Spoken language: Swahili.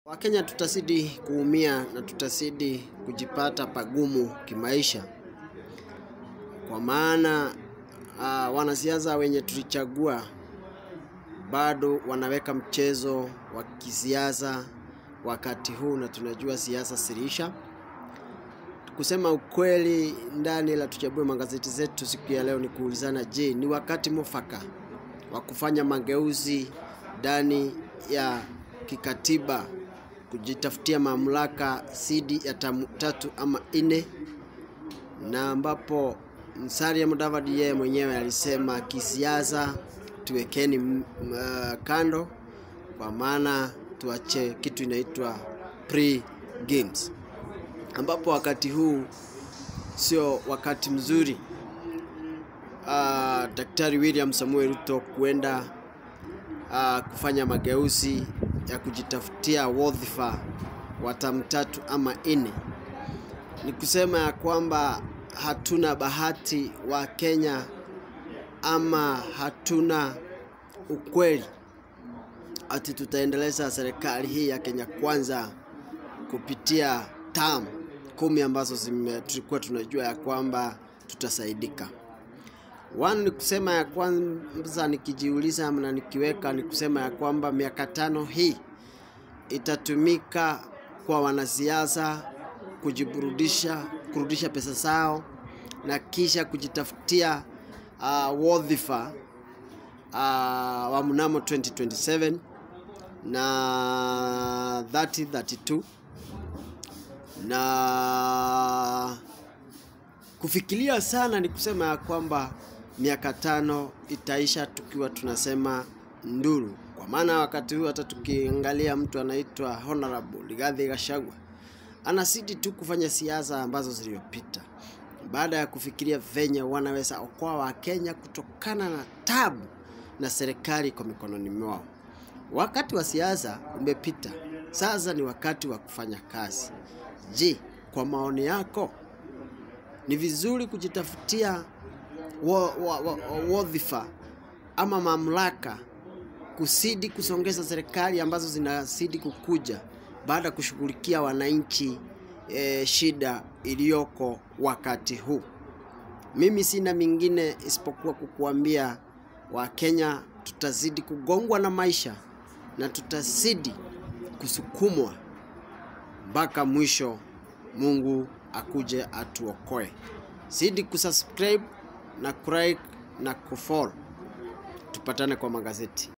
Wakenya tutazidi kuumia na tutazidi kujipata pagumu kimaisha, kwa maana uh, wanasiasa wenye tulichagua bado wanaweka mchezo wa kisiasa wakati huu, na tunajua siasa sirisha. Kusema ukweli, ndani la tuchambue magazeti zetu siku ya leo ni kuulizana, je, ni wakati mwafaka wa kufanya mageuzi ndani ya kikatiba kujitafutia mamlaka sidi ya tamu, tatu ama nne, na ambapo Musalia Mudavadi yeye mwenyewe alisema kisiasa tuwekeni uh, kando, kwa maana tuache kitu inaitwa pre games, ambapo wakati huu sio wakati mzuri uh, Daktari William Samuel Ruto kuenda uh, kufanya mageuzi ya kujitafutia wadhifa wa tamu tatu ama nne. Ni kusema ya kwamba hatuna bahati wa Kenya ama hatuna ukweli ati tutaendeleza serikali hii ya Kenya Kwanza kupitia tamu kumi ambazo zime, tulikuwa tunajua ya kwamba tutasaidika. One ni kusema ya kwanza, nikijiuliza na nikiweka, ni kusema ya kwamba miaka tano hii itatumika kwa wanasiasa kujiburudisha, kurudisha pesa zao na kisha kujitafutia uh, wadhifa uh, wa mnamo 2027 na 3032 na kufikiria sana ni kusema ya kwamba miaka tano itaisha tukiwa tunasema nduru, kwa maana wakati huu hata tukiangalia mtu anaitwa Honorable Rigathi Gachagua anazidi tu kufanya siasa ambazo zilizopita, baada ya kufikiria venye wanaweza okoa Wakenya kutokana na tabu na serikali kwa mikononi mwao. Wakati wa siasa umepita, sasa ni wakati wa kufanya kazi. Je, kwa maoni yako ni vizuri kujitafutia wadhifa wa, wa, ama mamlaka kusidi kusongeza serikali ambazo zinazidi kukuja baada ya kushughulikia wananchi e, shida iliyoko wakati huu. Mimi sina mingine isipokuwa kukuambia Wakenya tutazidi kugongwa na maisha na tutazidi kusukumwa mpaka mwisho, Mungu akuje atuokoe. Zidi kusubscribe na kulike na kufollow. Tupatane kwa magazeti.